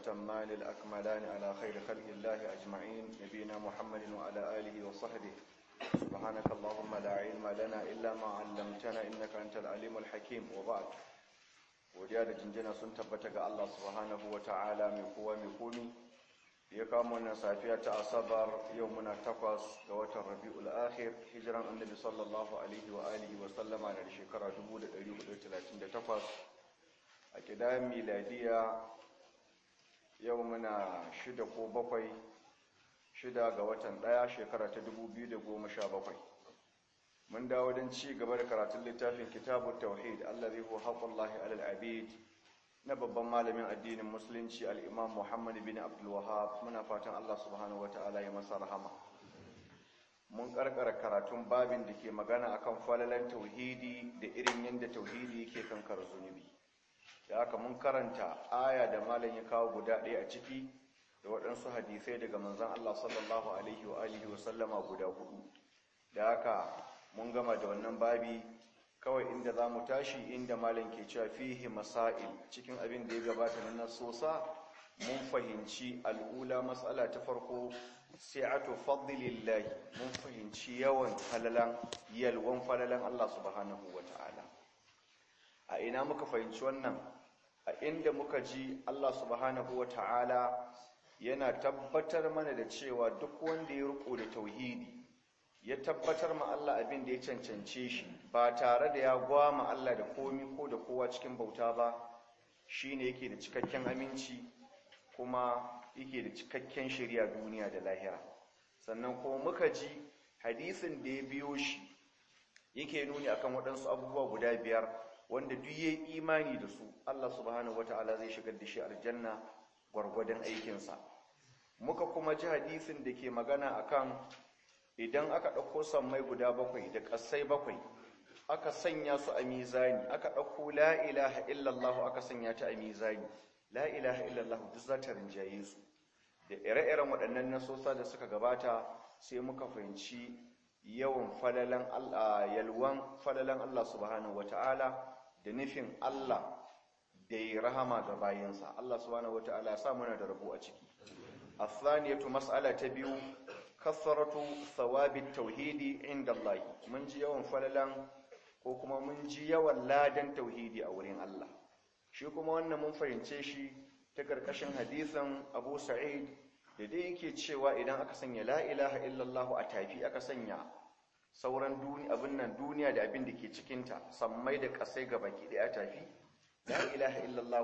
الأتمان الأكملان على خير خلق الله أجمعين نبينا محمد وعلى آله وصحبه سبحانك اللهم لا علم لنا إلا ما علمتنا إنك أنت العليم الحكيم وبعد godiya da jinjina sun tabbata ga Allah subhanahu wa ta'ala mai kowa mai komi ya kama wannan safiya ta asabar yau muna takwas ga watan rabi'ul akhir hijiran annabi sallallahu alaihi wa alihi wa sallama na da shekara 1438 a kidayen miladiya yau muna shida ko bakwai shida ga watan daya shekara ta 2017 mun dawo don ci gaba da karatun littafin kitabun tauhid allazi huwa haqqullahi alal abid na babban malamin addinin musulunci al-imam Muhammad bin Abdul Wahhab muna fatan Allah subhanahu wataala ya masa rahama mun karkara karatun babin da ke magana akan falalan tauhidi da irin yadda tauhidi yake kankar zunubi da haka mun karanta aya da malam ya kawo guda ɗaya a ciki da waɗansu hadisai daga manzon Allah sallallahu alaihi wa alihi wa sallama guda hudu da haka mun gama da wannan babi kawai inda za mu tashi inda malam ke cewa fihi masail cikin abin da ya gabata na nasosa mun fahimci al'ula matsala ta farko sai'atu fadlillahi mun fahimci yawan falalan yalwan falalan Allah subhanahu wata'ala a ina muka fahimci wannan a inda muka ji Allah subhanahu wata'ala yana tabbatar mana da cewa duk wanda ya riko da tauhidi ya tabbatar ma Allah abin da ya cancance shi ba tare da ya gwama Allah da komi ko da kowa cikin bauta ba shine yake da cikakken aminci kuma yake da cikakken shari'a duniya da lahira sannan kuma muka ji hadisin da ya biyo shi yake nuni akan waɗansu abubuwa guda biyar wanda duk yayi imani da su Allah subhanahu wataala zai shigar da shi aljanna gwargwadon aikinsa muka kuma ji hadisin da ke magana akan idan aka ɗauko sammai guda bakwai da ƙasai bakwai aka sanya su a mizani aka ɗauko la ilaha illallah aka sanya ta a mizani la ilaha illallah duk za ta rinjaye su da ire-iren waɗannan nasosa da suka gabata sai muka fahimci yawan falalan Allah yalwan falalan Allah subhanahu wata'ala da nufin Allah da ya rahama ga bayansa Allah subhanahu wata'ala ya sa muna da rabo a ciki الثانية مسألة تبيو kasaratu thawabit tauhidi inda Allah mun ji yawan falalan ko kuma mun ji yawan ladan tauhidi a wurin Allah shi kuma wannan mun fahimce shi ta karkashin hadisin Abu Sa'id da dai yake cewa idan aka sanya la ilaha illallah a tafi aka sanya sauran duniya abin nan duniya da abin da ke cikin ta sammai da kasai ga baki daya tafi la ilaha illallah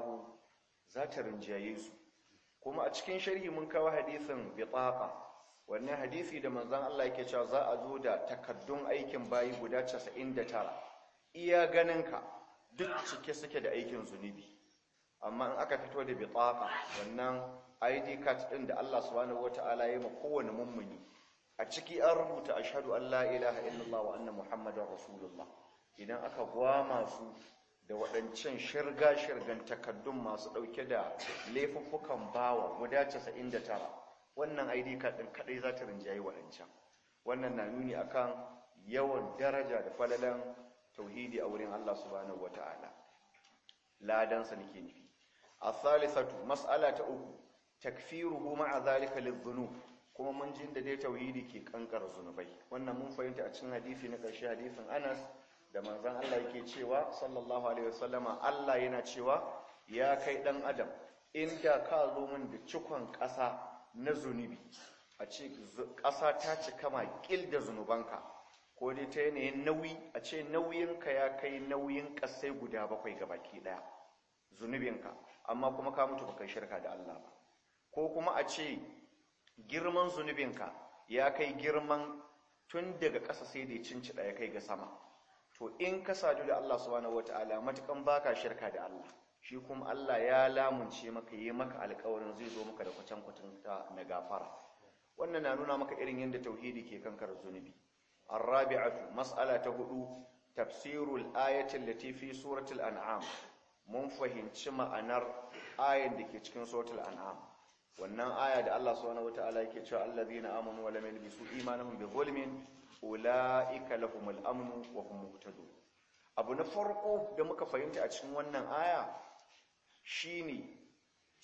za ta rinjaye su kuma a cikin sharhi mun kawo hadisin bitaqa wannan hadisi da manzon Allah yake cewa za a zo da takaddun aikin bayi guda 99 iya ganinka duk cike suke da aikin zunubi amma in aka fito da bitaqa wannan ID card din da Allah subhanahu wataala ya ma kowane mummuni a ciki an rubuta ashhadu an la ilaha illallah wa anna muhammadar rasulullah idan aka gwama su da waɗancan shirga-shirgan takaddun masu ɗauke da laifuffukan bawa guda 99 wannan ID card din kadai za ta rinjaye waɗancan wannan na nuni akan yawan daraja da falalan tauhidi a wurin Allah subhanahu wata'ala ladan sa nake nufi as-salisatu mas'ala ta uku takfiruhu ma'a zalika lidhunub kuma mun jin da dai tauhidi ke kankar zunubai wannan mun fahimta a cikin hadisi na ƙarshe hadisin Anas da manzon Allah yake cewa sallallahu alaihi wasallama Allah yana cewa ya kai dan adam inda ka zo min da cikon ƙasa na zunubi a ce ƙasa ta cika maƙil da zunubanka ko dai ta yanayin nauyi a ce nauyinka ya kai nauyin ƙasai guda bakwai ga baki ɗaya zunubinka amma kuma ka mutu baka shirka da Allah ba ko kuma a ce girman zunubinka ya kai girman tun daga ƙasa sai da cinci ya kai ga sama to in ka sadu da Allah subhanahu wataala matukan baka shirka da Allah shi kuma Allah ya lamunce maka yi maka alƙawarin zai zo maka da kwacen kwatanta na gafara wannan na nuna maka irin yadda tauhidi ke kankar zunubi arabi'atu mas'ala ta hudu tafsirul ayatin lati fi suratul an'am mun fahimci ma'anar ayan da ke cikin suratul an'am wannan aya da Allah subhanahu wataala yake cewa allazina amanu wa lam yalbisu imanuhum bi zulmin ulaika lahumul amnu wa hum muhtadun abu na farko da muka fahimta a cikin wannan aya shine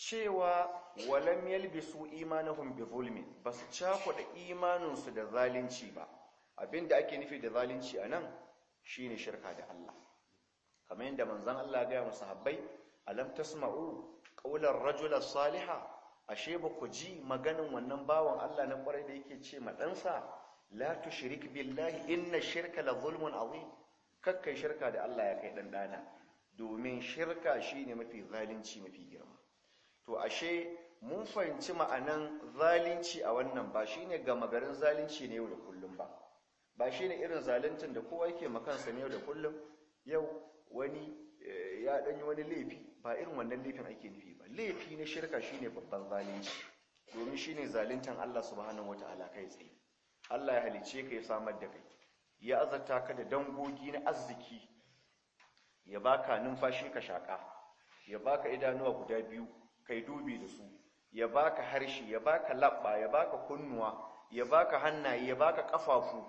cewa walam yalbisu imanahum bi zulmin basu cakuɗa imaninsu da zalunci ba abinda ake nufi da zalunci anan shine shirka da Allah kamar yadda manzon Allah ga musu habbai alam tasma'u qawlar rajul salihah ashe ba ku ji maganin wannan bawan Allah na kwarai da yake ce ma ɗansa la tushrik billahi inna shirka la zulmun azim kakkai shirka da Allah ya kai dan dana domin shirka shine mafi zalunci mafi girma to ashe mun fahimci ma'anan zalunci a wannan ba shine gama garin zalunci ne yau da kullum ba ba shine irin zaluncin da kowa yake makansa ne yau da kullum yau wani ya danyi wani laifi ba irin wannan laifin ake nufi ba laifi na shirka shine babban zalunci domin shine zaluntan Allah subhanahu wataala kai tsaye Allah ya halice ka ya samar da kai ya azarta ka da dangogi na arziki ya baka numfashi ka shaka ya baka idanuwa guda biyu kai dubi da su ya baka harshe ya baka labba ya baka kunnuwa ya baka hannaye ya baka kafafu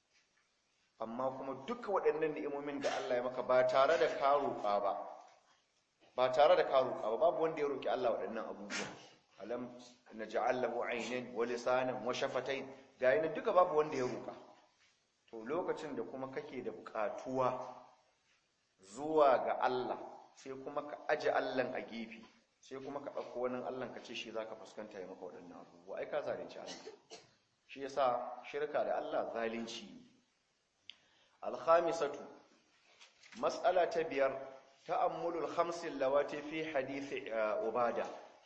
amma kuma duka waɗannan ni'imomin da Allah ya maka ba tare da ka roƙa ba ba tare da ka roƙa ba babu wanda ya roƙi Allah waɗannan abubuwan alam naj'al lahu aynan wa lisanan wa shafatayn ga yana duka babu wanda ya roƙa to lokacin da kuma kake da buƙatuwa zuwa ga Allah sai kuma ka aje Allah a gefe sai kuma ka ɗauko wani Allah ka ce shi zaka fuskanta ya maka waɗannan abubuwa ai ka zalunci Allah shi yasa shirka da Allah zalunci ne الخامسة مسألة تبير تأمل الخمس اللواتي في حديث عبادة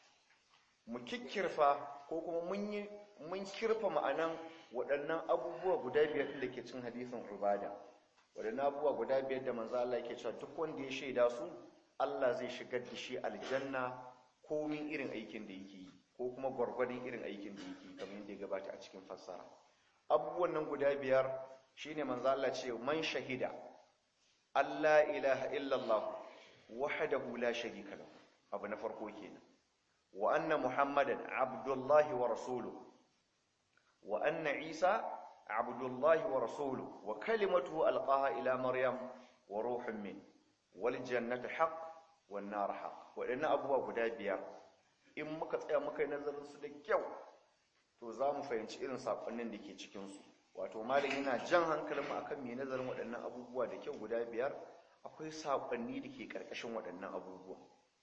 مككرفة كوكو مني mun kirfa ma'anan waɗannan abubuwa guda biyar da ke cin hadisin ubada waɗannan abubuwa guda biyar da manzo Allah yake cewa duk wanda ya shaida su Allah zai shigar da shi aljanna komin irin aikin da yake yi ko kuma gwargwadon irin aikin da yake yi kamar yadda ya gabata a cikin fassara abubuwan nan guda biyar shine manzo Allah ce man shahida Allah ilaha illallah wahdahu la sharika lahu abu na farko kenan wa anna muhammadan abdullahi wa rasuluhu wa anna isa abdullahi wa rasuluhu wa kalimatuhu alqaha ila maryam wa ruhun min wal jannatu haqq wan nar haqq wadannan abubuwa guda biyar in muka tsaya muka yi nazarin su da kyau to za mu fahimci irin sakonnin da ke cikin su wato malam yana jan hankalin mu akan mai nazarin waɗannan abubuwa da kyau guda biyar akwai sakonni da ke ƙarƙashin waɗannan abubuwa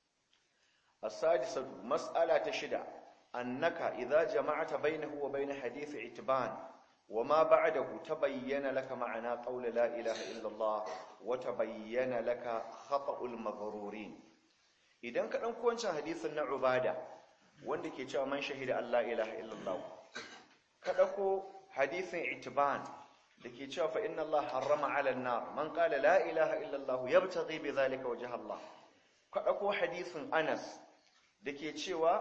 as-sadisatu mas'ala ta shida annaka idza jama'ata bainahu wa bain hadith itban wa ma ba'dahu tabayyana laka ma'ana qawl la ilaha illa Allah wa tabayyana laka khata'ul maghrurin idan ka dan wancan hadisin na ubada wanda ke cewa man shahida Allah ilaha illa Allah ka dauko hadisin itiban da ke cewa fa inna Allah harrama ala nar man qala la ilaha illa Allah yabtaghi bi dhalika wajha Allah ka dauko hadisin Anas da ke cewa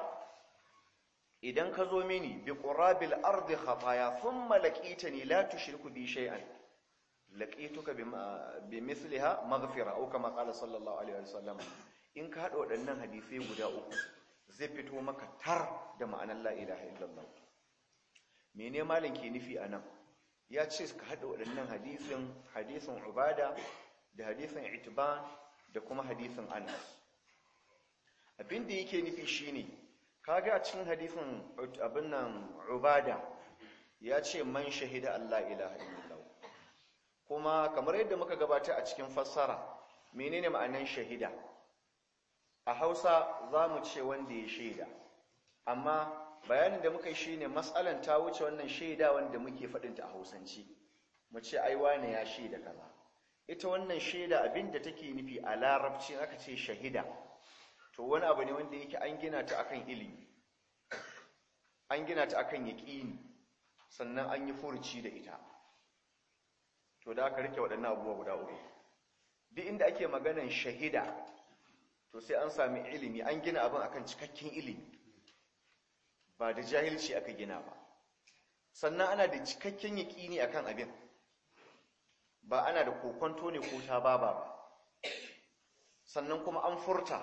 idan ka zo mini bi qurabil ardi khataya thumma laqitani la tushriku bi shay'an laqituka bi mithliha maghfira aw kama qala sallallahu alaihi wasallam in ka hada waɗannan hadisai guda uku zai fito maka tar da ma'anar la ilaha illallah mene malin ke nufi a nan ya ce ka haɗa waɗannan hadisin hadisin ubada da hadisin itiban da kuma hadisin anas abinda yake nufi shine kaga a cikin hadisin abin nan ubada ya ce man shahida Allah ilaha illallah kuma kamar yadda muka gabata a cikin fassara menene ma'anan shahida a hausa za mu ce wanda ya shaida amma bayanin da muka yi shi ne matsalan ta wuce wannan shaida wanda muke faɗinta a hausance mu ce ai wane ya shaida kaza ita wannan shaida abin da take nufi a larabci aka ce shahida to wani abu ne wanda yake an gina ta akan ilimi an gina ta akan yaƙini sannan an yi furuci da ita to da aka rike waɗannan abubuwa guda uku duk inda ake maganan shahida to sai an sami ilimi an gina abin akan cikakken ilimi ba da jahilci aka gina ba sannan ana da cikakken yaƙini akan abin ba ana da kokonto ne ko ta baba ba sannan kuma an furta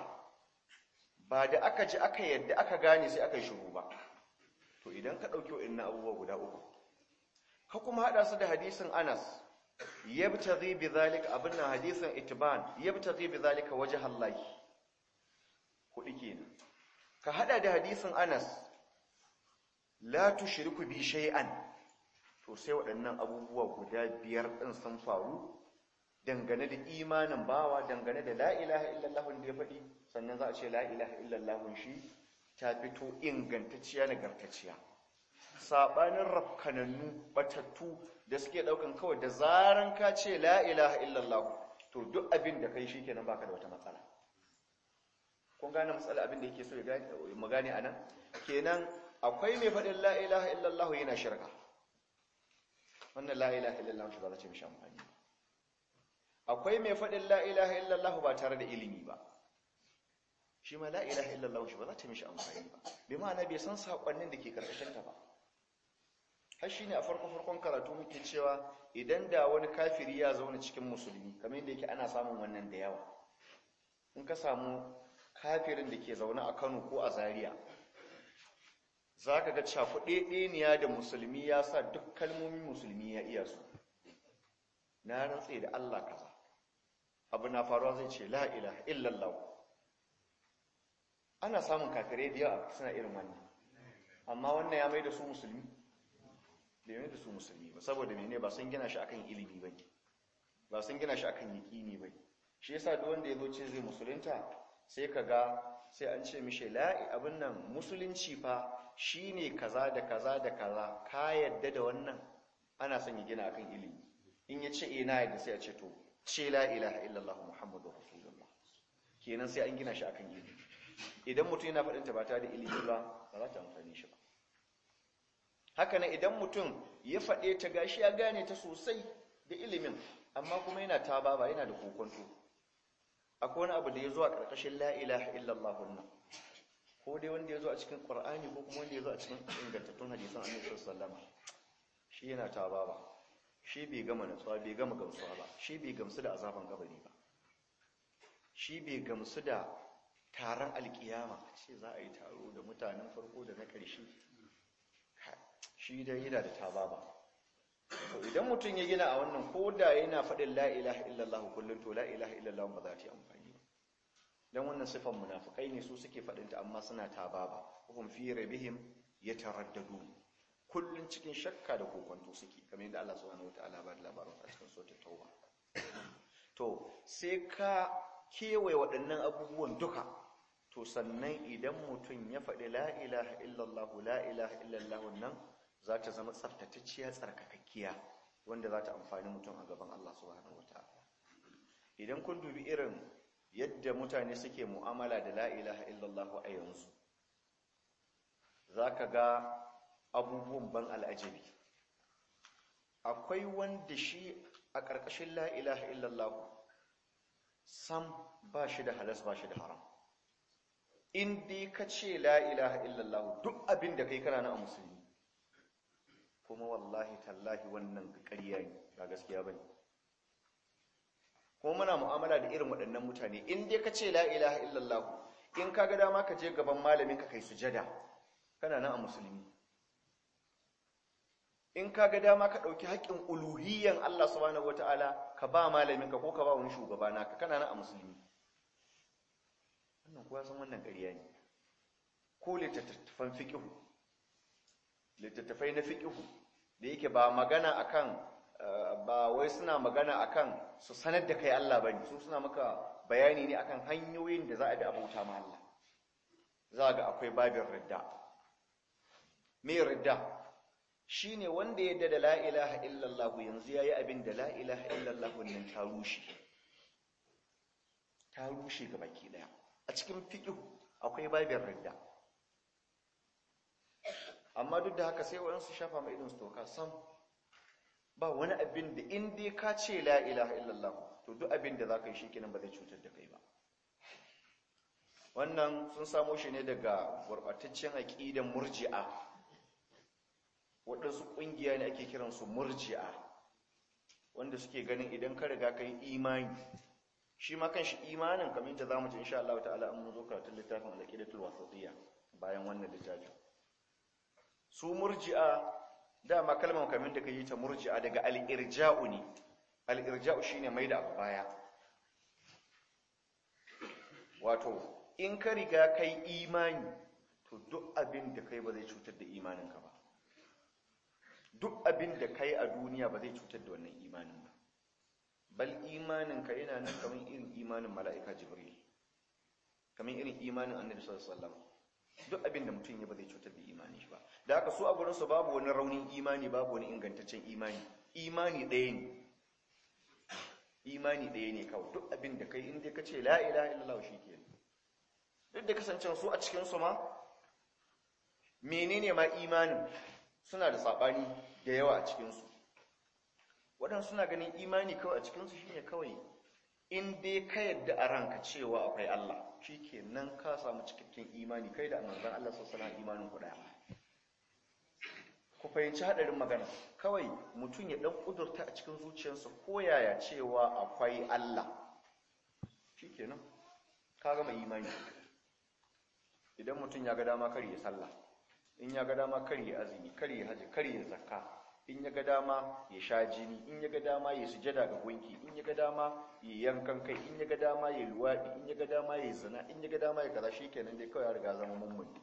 ba da aka ji aka yadda aka gane sai aka yi shiru ba to idan ka ɗauki wa'in abubuwa guda uku ka kuma haɗa su da hadisin anas yabtaghi bi zalika abin nan hadisin itban yabtaghi bi zalika wajh Allah kudi kenan ka hada da hadisin Anas la tushriku bi shay'an to sai waɗannan abubuwa guda biyar ɗin sun faru dangane da imanin bawa dangane da la ilaha illallah da ya faɗi sannan za a ce la ilaha illallah shi ta fito ingantacciya nagartacciya sabanin rafkanannu batattu da suke daukan kawai da zaran ka ce la ilaha illallah to duk abin da kai shikenan baka da wata matsala kun gane matsala abin da yake so ya gane mu gane anan kenan akwai mai faɗin la ilaha illallah yana shirka wannan la ilaha illallah shi ba za ta mishi amfani akwai mai faɗin la ilaha illallah ba tare da ilimi ba shi ma la ilaha illallah shi ba za ta mishi amfani ba bi ma'ana bai san sakonnin da ke karkashin ta ba har shine a farko farkon karatu muke cewa idan da wani kafiri ya zauna cikin musulmi kamar yadda yake ana samun wannan da yawa in ka samu kafirin da ke zaune a Kano ko a Zaria zaka ga cakuɗeɗeniya da musulmi ya sa duk kalmomin musulmi ya iya su na rantse da Allah kaza abu na faruwa zai ce la ilaha illallah ana samun kafirai da yawa suna irin wannan amma wannan ya mai da su musulmi bai mai da su musulmi ba saboda mene ba sun gina shi akan ilimi ba ba sun gina shi akan yaƙini ba shi yasa duk wanda ya zo ce zai musulunta sai ka ga sai an ce mishi la'i abin nan musulunci fa shine kaza da kaza da kaza ka yadda da wannan ana son ya gina akan ilimi in ya ce ina yadda sai a ce to ce la ilaha illallah muhammadu rasulullah kenan sai an gina shi akan ilimi idan mutum yana faɗinta ba ta da ilimi ba ba za ta amfani shi ba haka nan idan mutum ya faɗe ta gashi ya gane ta sosai da ilimin amma kuma yana ta ba yana da kokonto akwai wani abu da ya zo a ƙarƙashin la ilaha illallah nan ko dai wanda ya zo a cikin ƙwar'ani ko kuma wanda ya zo a cikin ingantattun hadisan annabi sallama shi yana ta ba shi bai gama natsuwa bai gama gamsuwa ba shi bai gamsu da azaban kabari ba shi bai gamsu da taron alkiyama ce za a yi taro da mutanen farko da na ƙarshe shi dai yana da tababa to idan mutum ya gina a wannan ko da yana faɗin la ilaha illallah kullum to la ilaha illallah ba za ta yi amfani ba dan wannan sifan munafikai ne su suke faɗin ta amma suna tababa hum fi rabbihim yataraddadu kullun cikin shakka da kokonto suke kamar yadda Allah subhanahu wataala ba da labarin a cikin suratul tauba to sai ka kewaye waɗannan abubuwan duka to sannan idan mutum ya faɗi la ilaha illallah la ilaha illallah nan za ta zama tsaftatacciya tsarkakakkiya wanda za ta amfani mutum a gaban Allah subhanahu wataala idan kun dubi irin yadda mutane suke mu'amala da la ilaha illallah a yanzu zaka ga abubuwan ban al'ajabi akwai wanda shi a ƙarƙashin la ilaha illallah sam ba shi da halas ba shi da haram in dai ka ce la ilaha illallah duk abin da kai kana na a musulmi kuma wallahi tallahi wannan ƙarya ne ba gaskiya bane kuma muna mu'amala da irin waɗannan mutane in dai ka ce la ilaha illallah in ka ga dama ka je gaban malamin ka kai sujada kana nan a musulmi in ka ga dama ka ɗauki haƙƙin uluhiyyan Allah subhanahu wataala ka ba malamin ka ko ka ba wani shugaba naka kana nan a musulmi wannan kuwa san wannan ƙarya ne ko littattafan fiƙihu littattafai na fiƙihu da yake ba magana akan ba wai suna magana akan su sanar da kai Allah bane su suna maka bayani ne akan hanyoyin da za a bi abuta ma Allah za ga akwai babin ridda me ridda shine wanda ya yarda da la ilaha illallah yanzu yayi abin da la ilaha illallah nan ta rushe ta rushe ga baki daya a cikin fiqh akwai babin ridda amma duk da haka sai waɗansu shafa mai idon su toka sam ba wani abin da in dai ka ce la ilaha illallah to duk abin da za ka yi shi kenan ba zai cutar da kai ba wannan sun samo shi ne daga gurɓataccen aƙidan murji'a waɗansu ƙungiya ne ake kiransu murji'a wanda suke ganin idan ka riga ka yi imani shi ma kan shi imanin kamar yadda za mu ci insha Allah ta'ala an zo karatun littafin al-aqidatul wasatiyya bayan wannan littafin su murji'a dama kalmar kamar da yi ta murji'a daga al-irja'u ne al-irja'u shine mai da abu baya wato in ka riga kai imani to duk abin da kai ba zai cutar da imaninka ba duk abin da kai a duniya ba zai cutar da wannan imanin ba bal imaninka yana nan kamar irin imanin mala'ika jibril kamar irin imanin annabi sallallahu alaihi wasallam duk abin da mutum ya ba zai cutar da imanin shi ba da haka su a gurin su babu wani raunin imani babu wani ingantaccen imani imani ɗaya ne imani ɗaya ne kawai duk abin da kai inda ka ce la ilaha illallah shi ke duk da kasancen su a cikin su ma menene ma imanin suna da saɓani da yawa a cikinsu waɗansu suna ganin imani kawai a cikinsu shine kawai in dai ka yadda a ranka cewa akwai Allah shi ke nan ka samu cikakken imani kai da manzan Allah sassana imanin ku ɗaya ku fahimci haɗarin magana kawai mutum ya ɗan ƙudurta a cikin zuciyarsa ko yaya cewa akwai Allah shi ke nan ka gama imani idan mutum ya ga dama kar ya sallah in ya ga dama kar ya azumi kar ya haji kar ya zakka in ya ga dama ya sha jini in ya ga dama ya sujada ga gunki in ya ga dama ya yankan kai in ya ga dama ya luwadi in ya ga dama ya zina in ya ga dama ya kaza shikenan dai kawai ya riga zama mummuni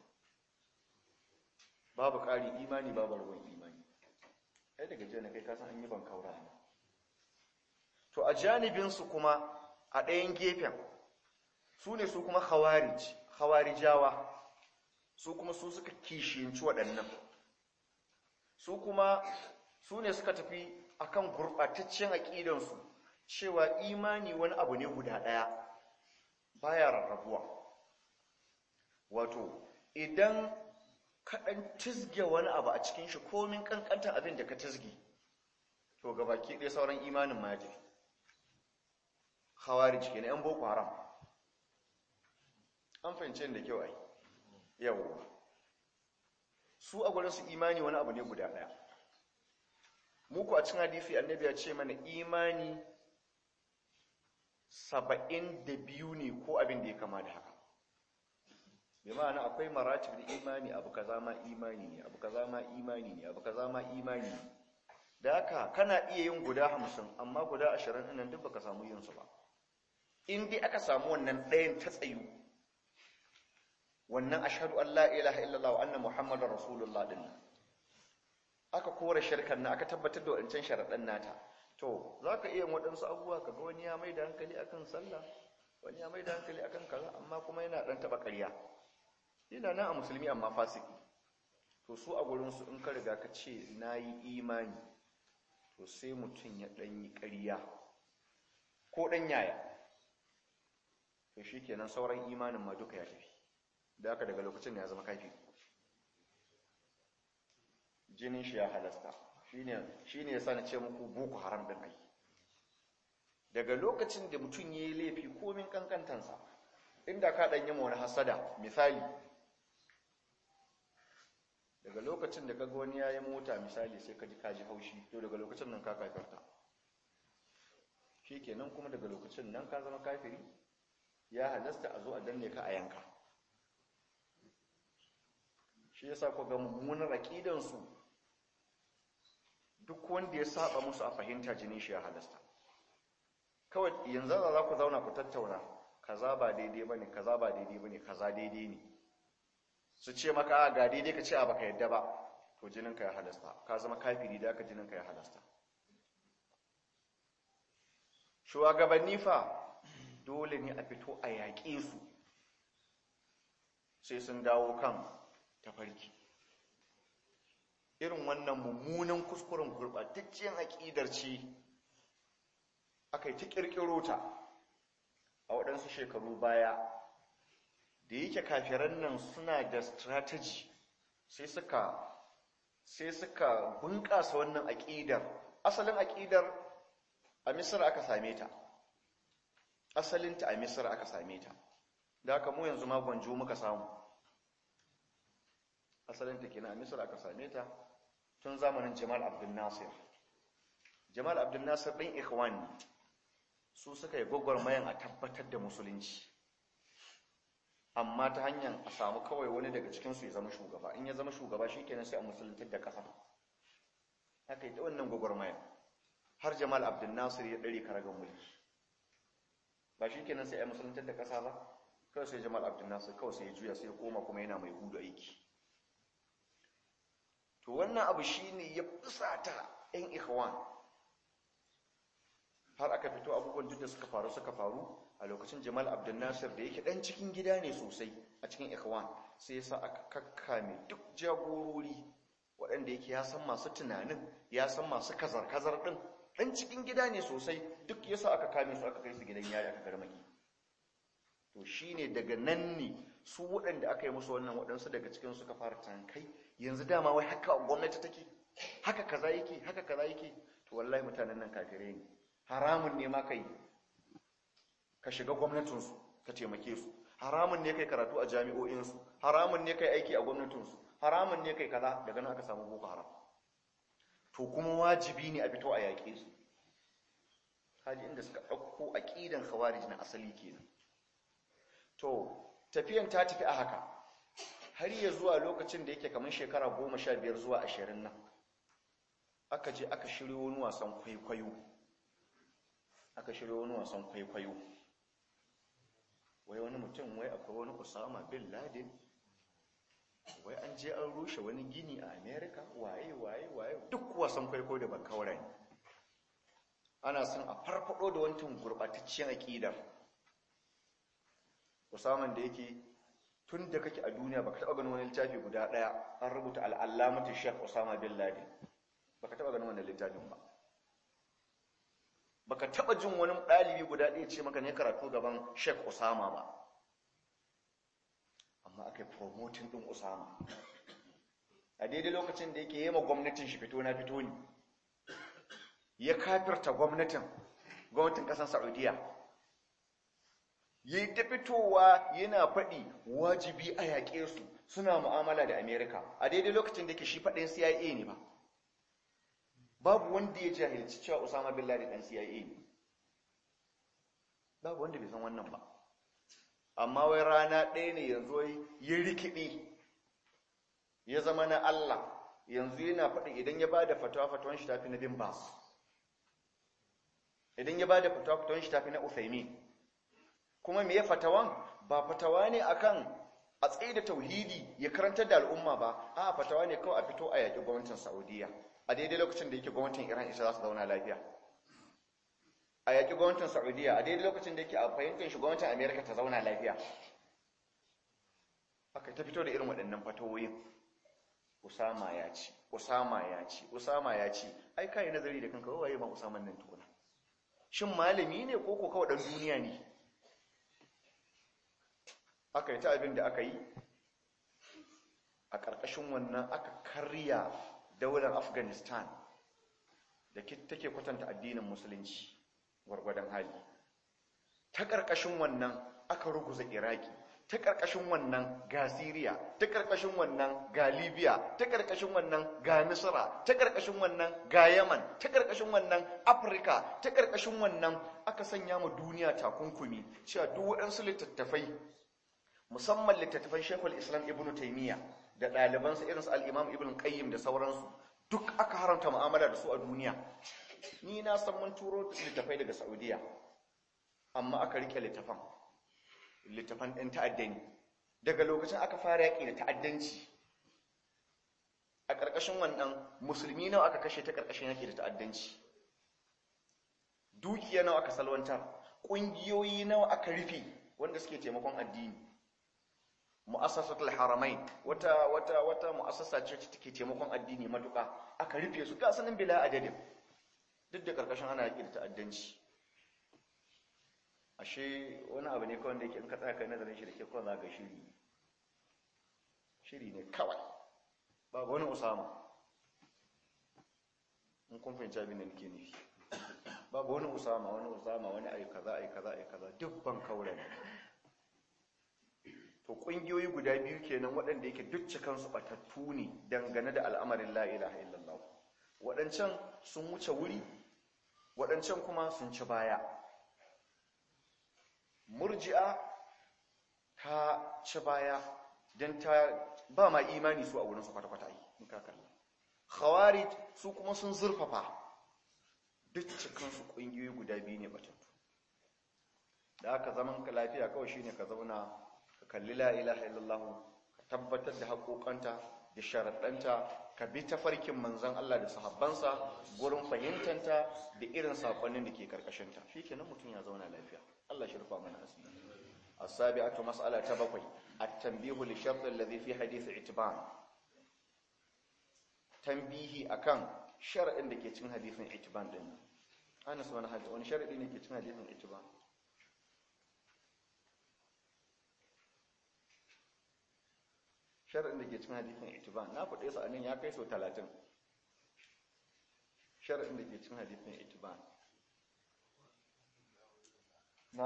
babu ƙari imani babu ruwan imani kai daga jiya na kai kasan an yi ban kaura to a janibin su kuma a ɗayan gefen su ne su kuma khawarij khawarijawa su kuma su suka kishiyanci waɗannan su kuma su ne suka tafi akan gurɓataccen aƙidansu cewa imani wani abu ne guda ɗaya baya rarrabuwa wato idan kaɗan tizge wani abu a cikin shi komin ƙanƙantar abin da ka tizge to gabaki ɗaya sauran imanin ma ya tafi hawari cike na 'yan boko haram an fahimci da kyau ai yawwa su a gurin su imani wani abu ne guda daya muku a cikin hadisi annabi ya ce mana imani saba'in da biyu ne ko abin da ya kama da haka bai ma'ana akwai maratib da imani abu kaza ma imani ne abu kaza ma imani ne abu kaza ma imani ne da haka kana iya yin guda hamsin amma guda ashirin ɗinan duk baka samu yin su ba in dai aka samu wannan ɗayan ta tsayu wannan ashhadu an la ilaha illallah wa anna muhammadar rasulullah din aka kore shirkan na aka tabbatar da wancan sharaɗan nata to zaka iya waɗansu abubuwa kaga wani ya mai da hankali akan sallah wani ya mai da hankali akan kaza amma kuma yana ɗan taɓa ƙarya yana nan a musulmi amma fasiki to su a gurin su in ka riga ka ce nayi imani to sai mutum ya ɗan yi ƙarya ko ɗan yaya to shikenan sauran imanin ma duka ya tafi da aka daga lokacin ya zama kafi jinin shi ya halasta shi ne ya sa na ce muku boko haram ɗin ai daga lokacin da mutum ya yi laifi komin kankantansa inda ka ɗanyi wani hasada misali daga lokacin da kaga wani ya yi mota misali sai ka ji kaji haushi to daga lokacin nan ka kafarta shi kenan kuma daga lokacin nan ka zama kafiri ya halasta a zo a danne ka a yanka shi yasa ku ga mummunar aqidan su duk wanda ya saba musu a fahimta jinin shi ya halasta kawai yanzu za ku zauna ku tattauna kaza ba daidai bane kaza ba daidai bane kaza daidai ne su ce maka ga daidai ka ce a baka yadda ba to jinin ka ya halasta ka zama kafiri da aka jinin ka ya halasta shugabanni fa dole ne a fito a yaƙe su sai sun dawo kan tafarki irin wannan mummunan kuskuren gurɓatacciyar aƙidar ce aka yi ta ƙirƙiro ta a waɗansu shekaru baya da yake kafiran nan suna da strategy sai suka sai suka bunƙasa wannan aƙidar asalin aƙidar a misir aka same ta asalinta a misir aka same ta da haka mu yanzu ma gwanjo muka samu asalinta kenan a misir aka same ta tun zamanin jamal abdul nasir jamal abdul nasir ɗin ikhwan ne su suka yi gwagwarmayan a tabbatar da musulunci amma ta hanyar a samu kawai wani daga cikinsu ya zama shugaba in ya zama shugaba shi kenan sai a musuluntar da ƙasa haka yi ta wannan gwagwarmayan har jamal abdul nasir ya ɗare karagar mulki ba shi kenan sai a musuluntar da ƙasa ba kawai sai jamal abdul nasir kawai sai ya juya sai ya koma kuma yana mai hudu aiki to wannan abu shine ya fusata yan ikhwan har aka fito abubuwan duk da suka faru suka faru a lokacin jamal abdul nasir da yake dan cikin gida ne sosai a cikin ikhwan sai yasa aka kakkame duk jagorori waɗanda yake ya san masu tunanin ya san masu kazar-kazar ɗin ɗan cikin gida ne sosai duk yasa aka kame su aka kai su gidan yari aka garmaki to shine daga nan ne su waɗanda aka yi musu wannan waɗansu daga cikin suka fara tankai yanzu dama wai haka gwamnati take haka kaza yake haka kaza yake to wallahi mutanen nan kafirai ne haramun ne ma kai ka shiga gwamnatinsu ka taimake su haramun ne kai karatu a jami'o'insu haramun ne kai aiki a gwamnatinsu haramun ne kai kaza daga nan aka samu boko haram to kuma wajibi ne a fito a yaƙe su kaji inda suka ɗauko aƙidan khawarij na asali kenan to tafiyan ta tafi a haka har ya zuwa lokacin da yake kamar shekara goma sha biyar zuwa ashirin nan aka je aka shirya wani wasan kwaikwayo aka shirya wani wasan kwaikwayo wai wani mutum wai akwai wani usama bin laden wai an je an rushe wani gini a america waye waye waye duk wasan kwaikwayo da bakawara ne ana son a farfado da wancan gurbatacciyar aƙidar usaman da yake tun da kake a duniya baka taɓa ganin wani littafi guda ɗaya an rubuta al'allamatu shek usama bin laden baka taɓa ganin wannan littafin ba baka taɓa jin wani ɗalibi guda ɗaya ce maka ne karatu gaban shek usama ba amma aka yi promoting ɗin usama a daidai lokacin da yake yi ma gwamnatin shi fito na fito ne ya kafirta gwamnatin gwamnatin ƙasar saudiya ya yi ta fitowa yana faɗi wajibi a yaƙe su suna mu'amala da amerika a daidai lokacin da yake shi faɗin cia ne ba babu wanda ya jahilci cewa usama bin laden ɗan cia ne babu wanda bai san wannan ba amma wai rana ɗaya ne yanzu ya rikide ya zama na Allah yanzu yana faɗi idan ya ba da fatawa fatawan shi tafi na bin bas idan ya ba da fatawa fatawan shi tafi na usaimi kuma me ya fatawan ba fatawa ne akan a tsaye da tauhidi ya karantar da al'umma ba a fatawa ne kawai a fito a yaƙi gwamnatin saudiya a daidai lokacin da yake gwamnatin iran isa za su zauna lafiya a yaƙi gwamnatin saudiya a daidai lokacin da yake a fahimtar shi gwamnatin amerika ta zauna lafiya haka ta fito da irin waɗannan fatawoyin usama ya ci usama ya ci usama ya ci ai kai nazari da kanka waye ma usama nan tukuna shin malami ne ko ko kawai dan duniya ne aka yi ta abin da aka yi a ƙarƙashin wannan aka karya daular afghanistan da take kwatanta addinin musulunci gwargwadon hali ta ƙarƙashin wannan aka ruguza iraki ta ƙarƙashin wannan ga siriya ta ƙarƙashin wannan ga libya ta ƙarƙashin wannan ga misra ta ƙarƙashin wannan ga yaman ta ƙarƙashin wannan afirka ta ƙarƙashin wannan aka sanya mu duniya takunkumi cewa duk waɗansu littattafai musamman littattafan shekul islam ibn taimiyya da ɗalibansa irinsu al'imam ibn qayyim da sauransu duk aka haramta mu'amala da su a duniya ni na san mun turo littattafai daga saudiya amma aka rike littafan littafan ɗin ta'addani daga lokacin aka fara yaƙi da ta'addanci a ƙarƙashin wannan musulmi nawa aka kashe ta ƙarƙashin yaƙi da ta'addanci dukiya nawa aka salwantar ƙungiyoyi nawa aka rufe wanda suke taimakon addini mu'assasatul haramain wata wata wata mu'assasa ce take taimakon addini matuƙa aka rufe su ga sanin bila adadin duk da ƙarƙashin ana yaƙi da ta'addanci ashe wani abu ne kawai da yake in ka tsaya kai nazarin shi da ke kawai za ga shiri shiri ne kawai babu wani usama in kun fahimci abin da nake nufi babu wani usama wani usama wani ayi kaza ayi kaza ayi kaza duk ban kaura ne to kungiyoyi guda biyu kenan waɗanda yake duk cikan su batattu ne dangane da al'amarin la ilaha illallah waɗancan sun wuce wuri waɗancan kuma sun ci baya murji'a ta ci baya don ta ba ma imani su a wurinsu kwata-kwata yi in ka kalla khawarij su kuma sun zurfafa duk cikinsu ƙungiyoyi guda biyu ne batattu da haka zaman ka lafiya kawai shine ka zauna ka kalli la ilaha illallah ka tabbatar da haƙoƙanta da sharaɗanta ka bi tafarkin manzon Allah da sahabbansa gurin fahimtanta da irin sakonnin da ke karkashinta shikenan mutum ya zauna lafiya Allah shi rufa mana asiri as-sabi'atu mas'ala ta bakwai at-tanbihu li shart alladhi fi hadith itban tanbihi akan shar'in da ke cikin hadisin itban din Anas wani hadisi wani sharadi ne ke cikin hadisin itban shar'in da ke cikin hadisin itban na faɗe su anan ya kai so 30 shar'in da ke cikin hadisin itban na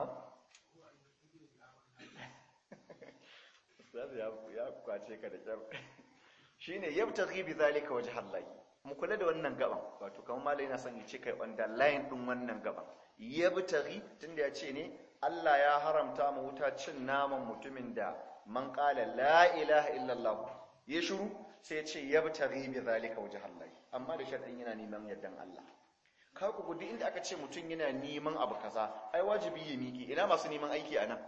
Ustaz ya kwace ka da kyar shine yabtaghi bi zalika wajh Allah mu kula da wannan gaban wato kamar malai yana son ya ce kai underline din wannan gaban yabtaghi tunda ya ce ne Allah ya haramta mu wuta cin naman mutumin da man qala la ilaha illallah ya shiru sai ya ce yabtaghi bi zalika wajh Allah amma da sharadin yana neman yardan Allah ka ku gudu inda aka ce mutum yana neman abu kaza ai wajibi ya miki ina masu neman aiki anan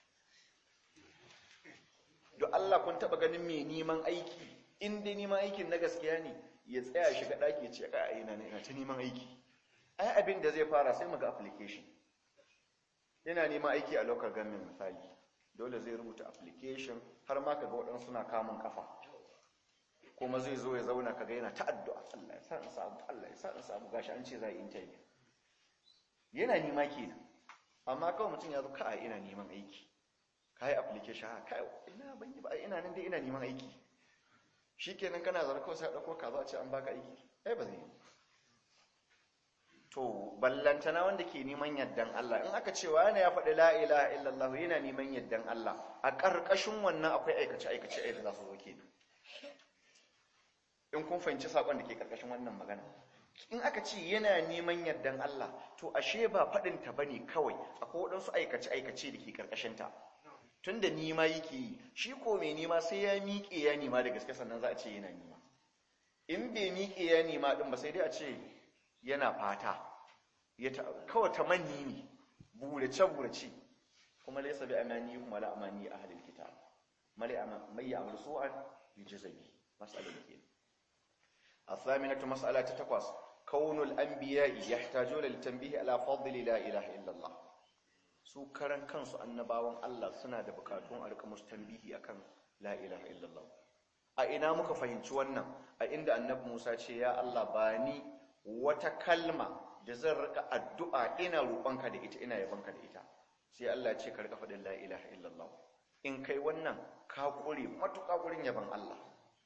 don Allah kun taba ganin mai neman aiki in dai neman aikin na gaskiya ne ya tsaya shiga ɗaki ce ka ina ne ina ta neman aiki ai abin da zai fara sai muga application yana neman aiki a local government misali dole zai rubuta application har ma kaga waɗansu suna kamun kafa kuma zai zo ya zauna kaga yana ta addu'a Allah ya sa in samu Allah ya sa in samu gashi an ce za a yi interview yana nema kenan amma kawai mutum ya zo ka ina neman aiki kai application ha kai ina ban yi ba ina nan dai ina neman aiki shikenan kana zara kawai sai dauko ka zo a ce an baka aiki ai ba zai yi to ballantana wanda ke neman yaddan Allah in aka ce wani ya faɗi la ilaha illallah yana neman yaddan Allah a ƙarƙashin wannan akwai aikace aikace ai da za su zo kenan in kun fahimci sakon da ke ƙarƙashin wannan magana in aka ce yana neman yardan Allah to ashe ba faɗin ta bane kawai akwai waɗansu aikace aikace da ke ƙarƙashin ta tunda nima yake yi shi ko mai nima sai ya miƙe ya nima da gaske sannan za a ce yana nima in bai miƙe ya nima din ba sai dai a ce yana fata ya kawai ta manni ne burace burace kuma laysa bi amani kuma la amani ahlil kitab mali mai ya'mal su'an yujzabi mas'alan kenan الثامنة مسألة تتقص كون الأنبياء يحتاجون للتنبيه على فضل لا إله إلا الله su karan kansu annabawan Allah suna da bukatun a rika musu tambihi akan la ilaha illallah a ina muka fahimci wannan a inda annabi Musa ce ya Allah ba ni wata kalma da zan rika addu'a ina roƙonka da ita ina yabonka da ita sai Allah ya ce ka rika faɗin la ilaha illallah in kai wannan ka kure matuƙa gurin yaban Allah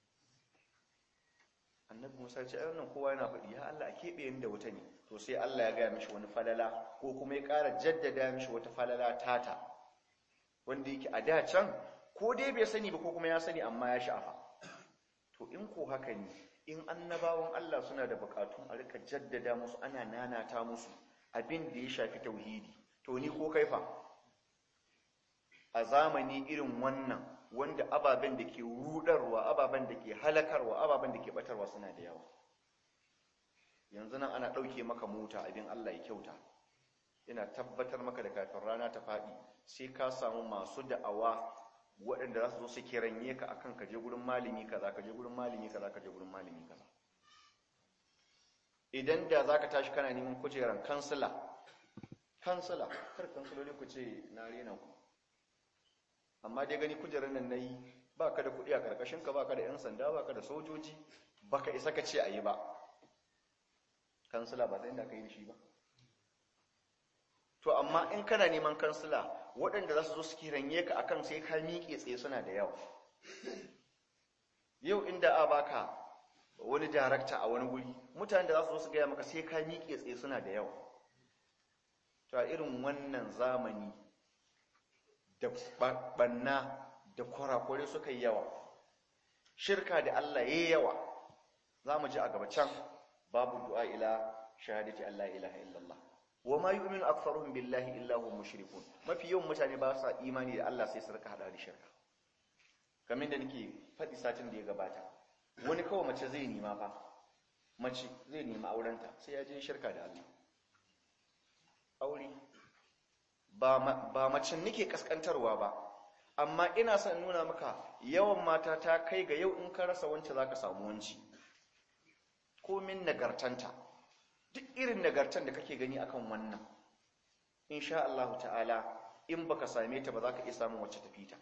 annabi musa ce ai wannan kowa yana faɗi ya Allah a keɓe yin da wuta ne to sai Allah ya gaya mishi wani falala ko kuma ya ƙara jaddada mishi wata falala tata wanda yake a da can ko dai bai sani ba ko kuma ya sani amma ya sha'afa to in ko haka ne in annabawan Allah suna da buƙatun a rika jaddada musu ana nanata musu abin da ya shafi tauhidi to ni ko kaifa a zamani irin wannan wanda ababen da ke rudarwa ababen da ke halakarwa ababen da ke batarwa suna da yawa yanzu nan ana ɗauke maka mota abin Allah ya kyauta ina tabbatar maka da kafin rana ta faɗi sai ka samu masu da'awa waɗanda za su zo su kiranye ka akan ka je gurin malami kaza ka je gurin malami kaza ka je gurin malami kaza idan da za ka tashi kana neman kujeran kansila kansila kar kansiloli ku ce na rena ku amma dai gani kujerar nan na yi ba ka da kuɗi a ƙarƙashinka ba ka da 'yan sanda ba ka da sojoji ba ka isa ka ce a yi ba kansila ba sai inda ka yi da shi ba to amma in kana neman kansila waɗanda za su zo su kiranye ka akan sai ka miƙe tsaye suna da yawa yau inda a baka wani darakta a wani wuri mutane da za su zo su gaya maka sai ka miƙe tsaye suna da yawa to a irin wannan zamani da banna da kwarakwari suka yi yawa shirka da Allah ya yi yawa za mu ji a gaba can babu du'a ila shahadati Allah ilaha illallah wa ma yu'minu aktharuhum billahi illa hum mushrikun mafi yawan mutane ba sa imani da Allah sai su rika hada da shirka kamar da nake faɗi satin da ya gabata wani kawai mace zai nima fa mace zai nima aurenta sai ya je shirka da Allah aure ba macin nake kaskantarwa ba amma ina son nuna maka yawan mata ta kai ga yau in ka rasa wance za ka samu wanci komin nagartanta duk irin nagartan da kake gani akan wannan insha Allah ta'ala in baka same ta ba za ka iya samun wacce tafi ta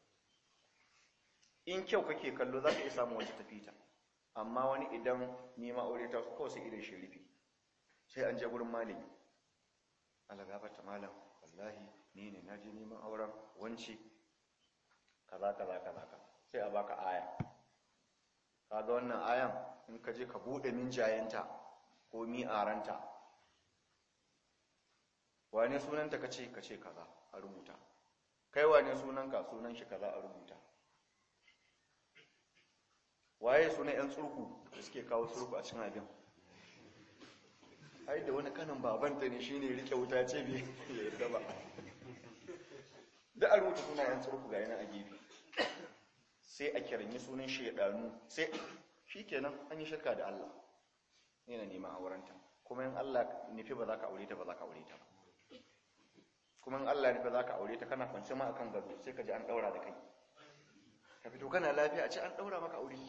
in kyau kake kallo za ka iya samun wacce tafi ta amma wani idan nema aure ta kawai sai irin shirifi sai an je gurin malami Allah gafarta malam wallahi ni ne naje neman auren wance kaza kaza kaza sai a baka aya kaga wannan ayan in ka je ka bude minjayenta ko mi'aranta wane sunanta kace kace kaza a rubuta kai wane sunanka sunan shi kaza a rubuta waye sunan yan tsurku da suke kawo tsurku a cikin abin ai da wani kanin babanta ne shine rike wuta ce bai yadda ba da a rubuta sunan yan tsurku ga yana a gefe sai a kiranyi sunan shaidanu sai shikenan an yi shirka da Allah yana neman aurenta kuma in Allah nufi ba za ka aure ta ba za ka aure ta ba kuma in Allah nufi za ka aure ta kana kwance ma akan gado sai ka ji an daura da kai ka fito kana lafiya a ce an daura maka aure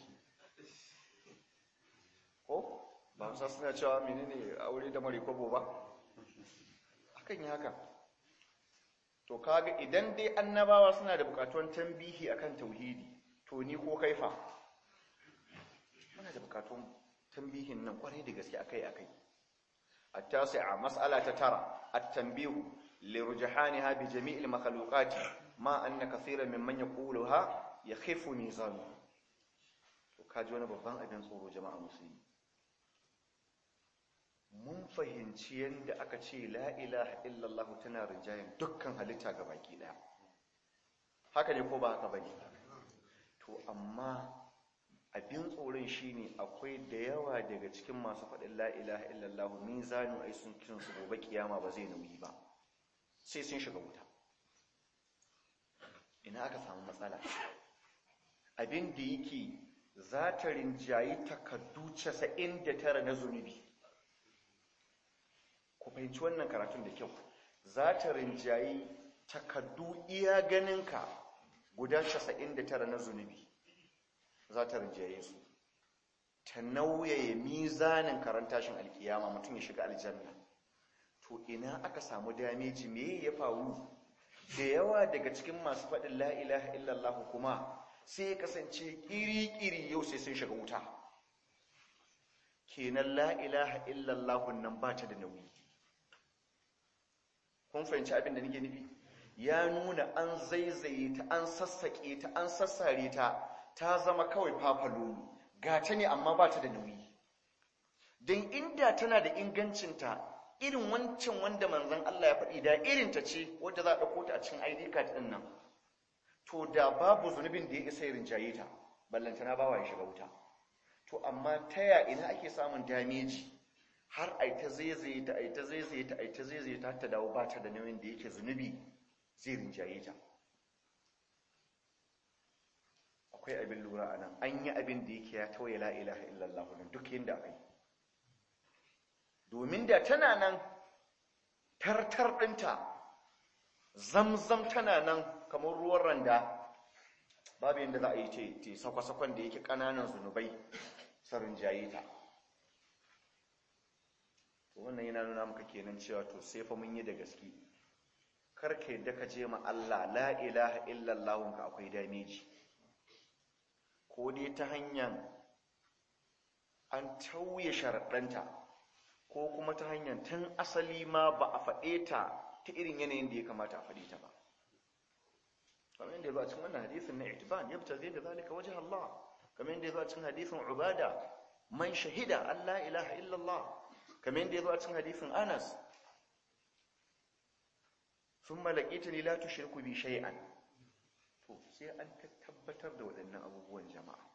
ko ba musa suna cewa menene aure da mare kwabo ba akan yi haka to kaga idan dai annabawa suna da bukatuwan tambihi akan tauhidi to ni ko kaifa muna da bukatun tambihin nan kwarai da gaske akai akai التاسعة مسألة ترى التنبيه لرجحانها بجميع المخلوقات ما أن كثيرا ممن يقولها يخف ميزانه وكاجي wani babban abin tsoro jama'a musulmi mun fahimci yadda aka ce la ilaha illallah tana rinjayen dukkan halitta ga baki daya haka ne ko ba haka bane to amma abin tsoron shine akwai da yawa daga cikin masu faɗin la ilaha illallah mizanu ai sun kiran su gobe kiyama ba zai nauyi ba sai sun shiga wuta ina aka samu matsala abin da yake za ta rinjayi takaddu 99 na zunubi ku fahimci wannan karatun da kyau za ta rinjayi takaddu iya ganinka guda 99 na zunubi za ta rinjaye su ta nauyaye mizanin karantashin alkiyama mutum ya shiga aljanna to ina aka samu dameji me ya faru da yawa daga cikin masu faɗin la ilaha illallah kuma sai ya kasance ƙiri-ƙiri yau sai sun shiga wuta kenan la ilaha illallah nan ba ta da nauyi kun fahimci abin da nake nufi ya nuna an zaizaye ta an sassaƙe ta an sassare ta ta zama kawai fafalolu ga ta ne amma ba ta da nauyi don inda tana da ingancinta irin wancan wanda manzan Allah ya faɗi da irinta ce wadda za a ɗauko ta a cikin ID card ɗin nan to da babu zunubin da ya isa rinjaye ta ballantana bawa ya shiga wuta to amma ta ya ina ake samun dameji har ai ta zaizaye ta ai ta zaizaye ta ai ta zaizaye ta ta dawo ba ta da nauyin da yake zunubi zai rinjaye ta akwai abin lura a nan an yi abin da yake ya tauye la ilaha illallah nan duk yadda aka yi domin da tana nan tartar ɗinta zamzam tana nan kamar ruwan randa babu yadda za a yi ce sakwa-sakwan da yake ƙananan zunubai sarin jaye ta wannan yana nuna maka kenan cewa to sai fa mun yi da gaske karka yadda ka je ma Allah la ilaha illallah ka akwai dameji ko dai ta hanyar an tauye sharaɗanta ko kuma ta hanyar tun asali ma ba a faɗe ta ta irin yanayin da ya kamata a faɗe ta ba kamar yadda ya zo a cikin wannan hadisin na itiban ya fita zai da zalika wajen Allah kamar yadda ya zo a cikin hadisin ubada man shahida an la ilaha illallah kamar yadda ya zo a cikin hadisin anas sun malakita ni la tushriku bi shay'an to sai an tabbatar da waɗannan abubuwan jama'a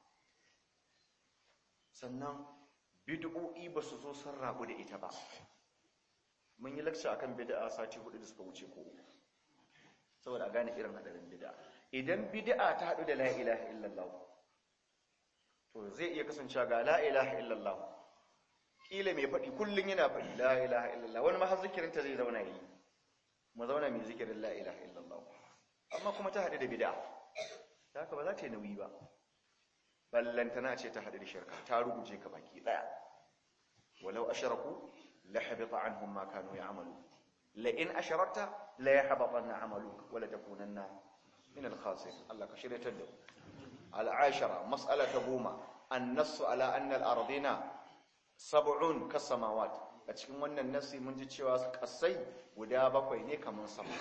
sannan bid'o'i ba su zo sun rabu da ita ba mun yi lakca akan bid'a sati hudu da suka wuce ko saboda a gane irin hadarin bid'a idan bid'a ta haɗu da la ilaha illallah to zai iya kasancewa ga la ilaha illallah kila mai faɗi kullum yana faɗi la ilaha illallah wani ma har zikirinta zai zauna yi mu zauna mai zikirin la ilaha illallah amma kuma ta haɗu da bid'a da haka ba za ta yi nauyi ba ballantana ce ta haɗu da shirka ta ruguje ka baki ɗaya walau asharaku la habita anhum ma kanu ya'malu la in asharakta la yahbatanna 'amaluk wa la takunanna min al-khasirin Allah ka shiryatar da al-ashara mas'alata goma an-nass ala anna al-ardina sab'un kas-samawat a cikin wannan nasi mun ji cewa kasai guda bakwai ne kamar sama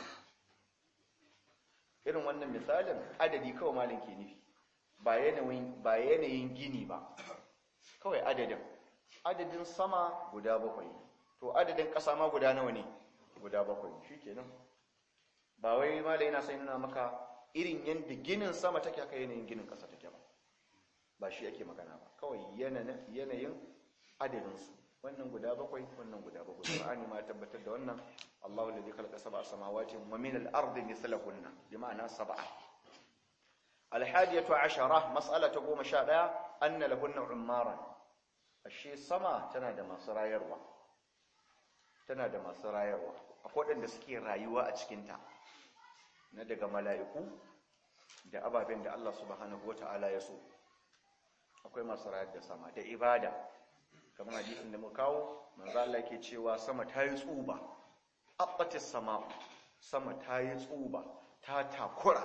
irin wannan misalin adadi kawai malin ke nufi ba yanayin gini ba kawai adadin adadin sama guda bakwai to adadin ƙasa ma guda nawa ne guda bakwai shi kenan ba wai malai yana sai nuna maka irin yadda ginin sama take haka yanayin ginin ƙasa take ba ba shi ake magana ba kawai yanayin adadinsu wannan guda bakwai wannan guda bakwai Qur'ani ma tabbatar da wannan Allahu alladhi khalaqa sab'a samawati wa min al-ardi mithlahunna bi ma'ana sab'a al-hadiyatu 'ashara mas'alatu 11 anna lahunna ummaran ashe sama tana da masu rayarwa tana da masu rayarwa akwai wadanda suke rayuwa a cikin ta na daga mala'iku da ababen da Allah subhanahu wata'ala ya so akwai masu rayar da sama da ibada kamar hadisin da muka kawo manzo Allah yake cewa sama ta yi tsuba abbatis sama sama ta yi tsuba ta takura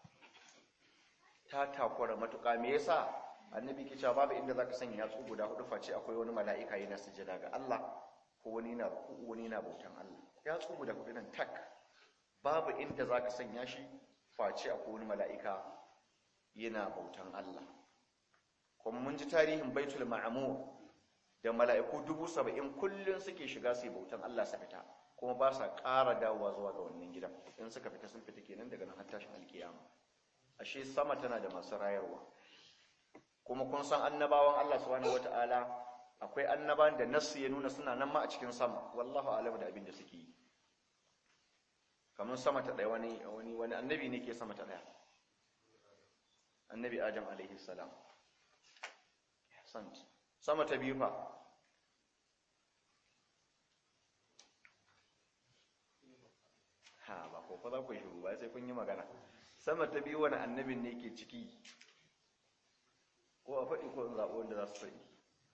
ta takura matuƙa me yasa annabi ke cewa babu inda zaka sanya yatsu guda hudu face akwai wani mala'ika yana sujada ga Allah ko wani yana ruku wani yana bautan Allah yatsu guda hudu nan tak babu inda zaka sanya shi face akwai wani mala'ika yana bautan Allah kuma mun ji tarihin baitul ma'mur da mala'iku dubu saba'in kullum suke shiga su bautan Allah su fita kuma ba sa ƙara dawowa zuwa ga wannan gidan in suka fita sun fita kenan daga nan har tashin alkiyama ashe sama tana da masu rayarwa kuma kun san annabawan Allah subhanahu wata'ala akwai annaban da nassu ya nuna suna nan ma a cikin sama wallahu alam da abin da suke yi kamar sama ta ɗaya wani wani wani annabi ne ke sama ta ɗaya annabi adam alaihi salam sant sama ta biyu fa ha ba ko fa za ku shiru ba sai kun yi magana sama ta biyu wani annabin ne ke ciki ko a faɗi ko in zaɓo wanda za su faɗi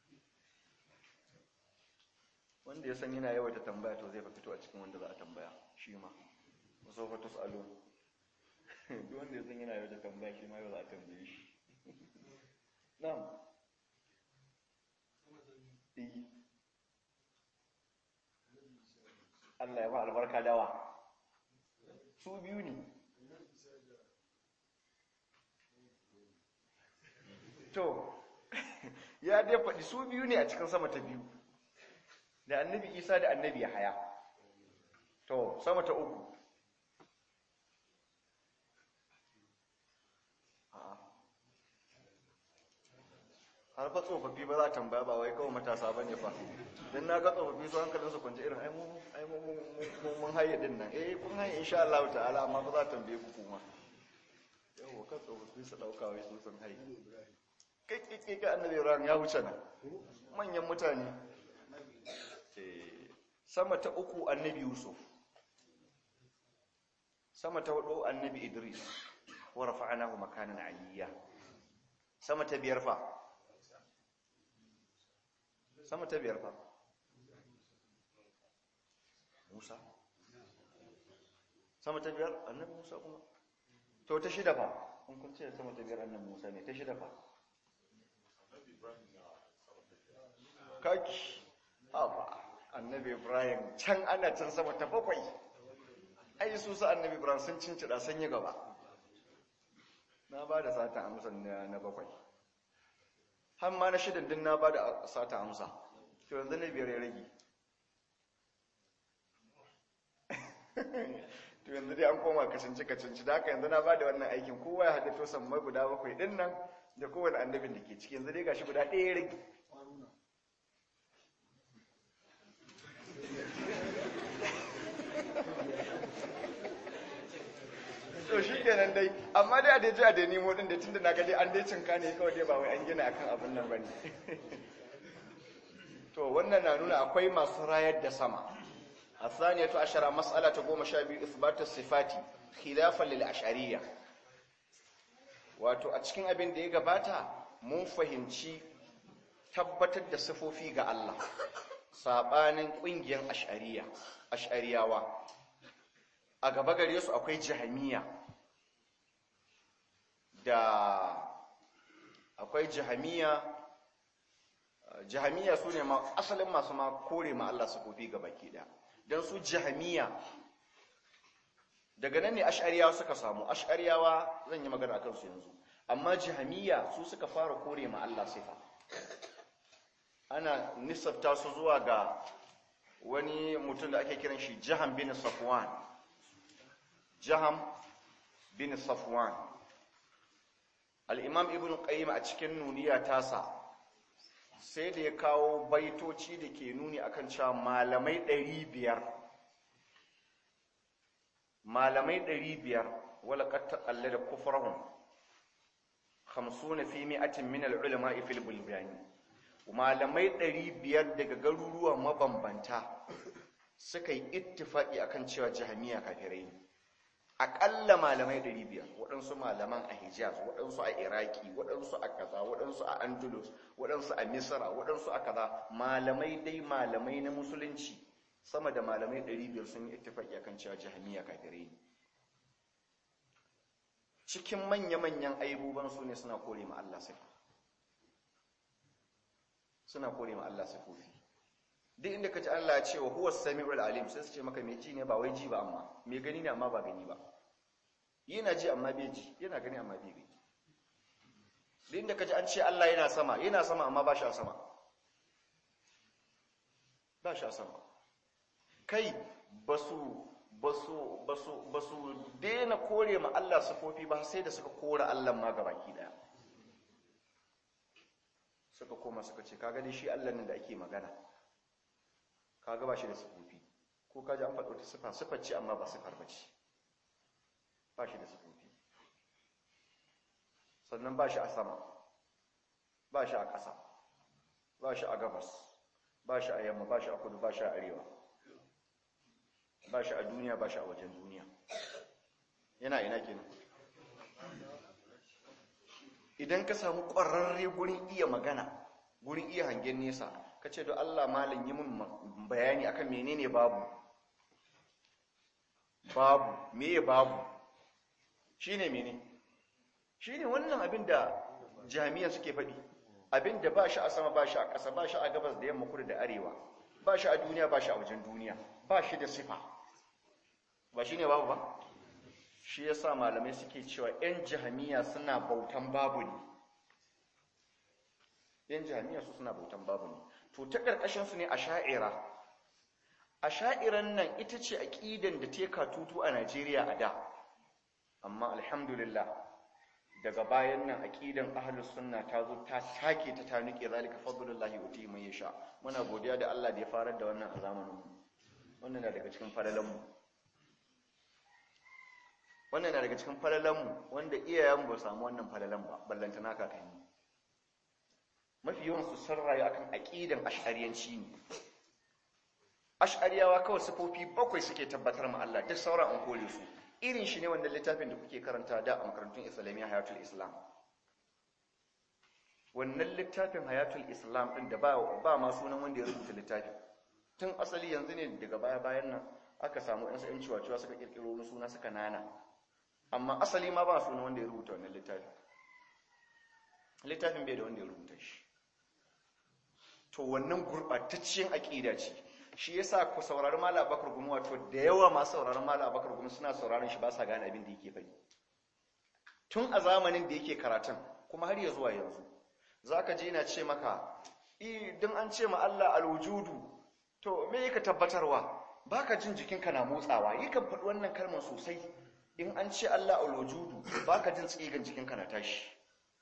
wanda ya san yana yawaita tambaya to zai fa fito a cikin wanda za a tambaya shi ma wasu fa tus'alu duk wanda ya san yana yawaita tambaya shi ma yau za a tambaye shi na'am Allah ya ba albarka dawa su biyu ne to ya dai faɗi su biyu ne a cikin sama ta biyu da annabi isa da annabi ya haya to sama ta uku har fa tsofaffi ba za a tambaya ba wai kawai matasa ba ne fa don na ga tsofaffi su hankalin su kwanci irin ai mun haye din nan eh kun haye insha Allah ta'ala amma ba za a tambaye ku kuma yawo kan tsofaffi su dauka wai su sun haye kai kai kai annabi Ibrahim ya wuce nan manyan mutane sama ta uku annabi Yusuf sama ta hudu annabi Idris wa rafa'nahu makanan aliyya sama ta biyar fa sama ta biyar fa Musa sama ta biyar annabi Musa kuma to ta shida fa kun kun ce sama ta biyar annabi Musa ne ta shida fa kaki aba annabi Ibrahim can ana can sama ta bakwai ai su sa annabi Ibrahim sun cincida sun yi gaba na ba da sata amsa na bakwai har ma na shidan din na ba da sata amsa to yanzu na biyar ya rage to yanzu dai an koma kacinci kacinci da haka yanzu na ba da wannan aikin kowa ya haɗe to sammai guda bakwai ɗin nan da kowane annabin da ke ciki yanzu dai gashi guda ɗaya ya rage to shi kenan dai amma dai a dai ji a dai nemo din da tunda na ga dai an dai cinka ne kawai dai ba wai an gina akan abin nan bane to wannan na nuna akwai masu rayar da sama الثانية عشرة مسألة تقوم شابي إثبات الصفات خلافا للأشعرية wato a cikin abin da ya gabata mun fahimci tabbatar da sifofi ga Allah sabanin ƙungiyar ash'ariya ash'ariyawa a gaba gare su akwai jahamiya da akwai jahamiya jahamiya su ne asalin masu ma kore ma Allah sifofi ga baki ɗaya don su jahamiya daga nan ne ash'ariyawa suka samu ash'ariyawa zan yi magana akan su yanzu amma jahamiya su suka fara kore ma Allah sifa ana nisabta su zuwa ga wani mutum da ake kiran shi jaham bin safwan jaham bin safwan al-imam ibn qayyim a cikin nuniya tasa sai da ya kawo baitoci da ke nuni akan cewa malamai 500 malamai 500 wala qad taqallada kufrahum 50 fi mi'atin min al-ulama fil bulbani malamai 500 daga garuruwa mabambanta suka yi ittifaki akan cewa jahamiya kafirai ne akalla malamai 500 waɗansu malaman a hijaz waɗansu a iraki waɗansu a kaza waɗansu a andalus waɗansu a misra waɗansu a kaza malamai dai malamai na musulunci sama da malamai 500 sun yi ittifaki akan cewa jahamiya kafirai ne cikin manya-manyan aibuban su ne suna kore ma Allah sifa suna kore ma Allah sifofi duk inda kaji Allah ya ce wa huwa samiul alim sai su ce maka me ji ne ba wai ji ba amma me gani ne amma ba gani ba yana ji amma bai ji yana gani amma bai gani duk inda kaji an ce Allah yana sama yana sama amma ba shi a sama ba shi a sama kai basu basu basu basu daina kore ma Allah sifofi ba sai da suka kore Allah ma gabaki daya suka koma suka ce kaga dai shi Allah nan da ake magana kaga ba shi da sifofi ko kaji an faɗo ta sifa sifar ce amma ba sifar ba ce ba shi da sifofi sannan ba shi a sama ba shi a ƙasa ba shi a gabas ba shi a yamma ba shi a kudu ba shi a arewa ba shi a duniya ba shi a wajen duniya yana ina kenan idan ka samu ƙwararre gurin iya magana gurin iya hangen nesa ka ce don Allah malin yi min bayani akan menene babu babu meye babu shine mene shine wannan abin da jami'a suke faɗi abin da ba shi a sama ba shi a ƙasa ba shi a gabas da yamma kudu da arewa ba shi a duniya ba shi a wajen duniya ba shi da sifa ba shine babu ba shi yasa malamai suke cewa 'yan jahamiya suna bautan babu ne yan jami'a su suna bautan babu ne to ta ƙarƙashin su ne a sha'ira a sha'iran nan ita ce aƙidan da ta tutu a Najeriya a da amma alhamdulillah daga bayan nan aƙidan ahlus sunna ta zo ta take ta ta nike zalika fadlullahi uti man yasha muna godiya da Allah da ya farar da wannan a zamanin mu wannan na daga cikin falalan mu wannan na daga cikin falalan mu wanda iyayen ba samu wannan falalan ba ballantana kakanni mafi yawan su sun rayu akan aqidan ash'ariyanci ne ash'ariyawa kawai sifofi bakwai suke tabbatar ma Allah duk sauran an kore su irin shi ne wanda littafin da kuke karanta da a makarantun islamiyya hayatul islam wannan littafin hayatul islam din da ba ba ma sunan wanda ya rubuta littafin tun asali yanzu ne daga baya bayan nan aka samu yan sa'in ciwa suka kirkiro wani suna suka nana amma asali ma ba sunan wanda ya rubuta wannan littafin littafin bai da wanda ya rubuta shi to wannan gurɓatacciyar aƙida ce shi yasa ku saurari mala abakar gumi wato da yawa masu sauraron mala abakar gumi suna sauraron shi ba sa gane abin da yake faɗi tun a zamanin da yake karatun kuma har ya zuwa yanzu za ka je na ce maka idan an ce ma Allah alwujudu to me yake tabbatarwa baka jin jikinka na motsawa yakan faɗi wannan kalmar sosai in an ce Allah alwujudu baka jin tsigan jikinka na tashi